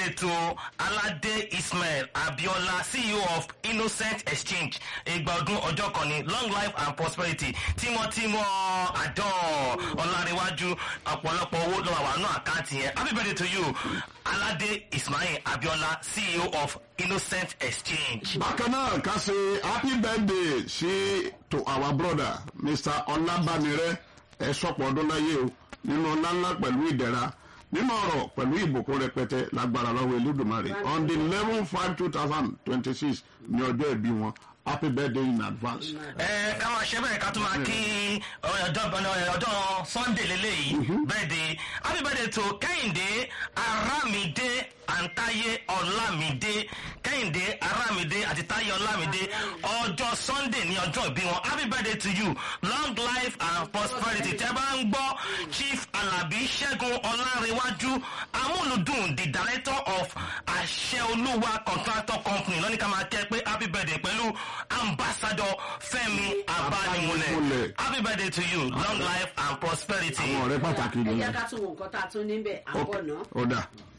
birthday to alade ismail abiola ceo of innocent exchange ìgbà ọdún ọjọ́ kan ní long life and prosperity tímọ́tímọ́ àjọ ọ̀làríwájú ọ̀pọ̀lọpọ̀ owó lọ́wọ́ àwọn àánú àkáǹtì yẹn happy birthday to you alade ismail abiola ceo of innocent exchange. bákan náà ká ṣe happy birthday sí to our brother mr ọlábàmírẹ ẹ sọpọ ọdún láyé o nínú ọlá ńlá pẹ̀lú ìdẹ̀ra nínú ọ̀rọ̀ pẹ̀lú ìbùkún rẹpẹtẹ lágbára lọ́wọ́ elédùnmarè on the eleven five two thousand twenty six ní ọjọ́ ìbí wọn happy birthday in advance. ẹ ká máa ṣe bẹ́ẹ̀ ká tún máa kí ọjọ́ ọjọ́ sunday lélẹ́yìí birthday happy birthday to kẹ́hìndé arámidé àǹtáyé ọlámidé kẹ́hìndé arámidé àti táyé ọlámidé ọjọ́ sunday ní ọjọ́ ìbí wọn happy birthday to you long life and prosperity tẹ́ bá ń gbọ́ chief alabi ṣẹ́gun ọlárẹ̀wájú amúlùdùn the director of àṣẹ olúwa contractor company lọ́ní ká máa kẹ́ pé happy birthday pẹ̀lú ambassador fẹ́mi abánimúlẹ̀ Abánimúlẹ̀. happy birthday to you long life and prosperity. àwọn ọ̀rẹ́ pàtàkì ẹ nìyẹn jẹ́ ká tún wo nǹkan tá a tún níbẹ̀ àbọ̀ náà. ó dà.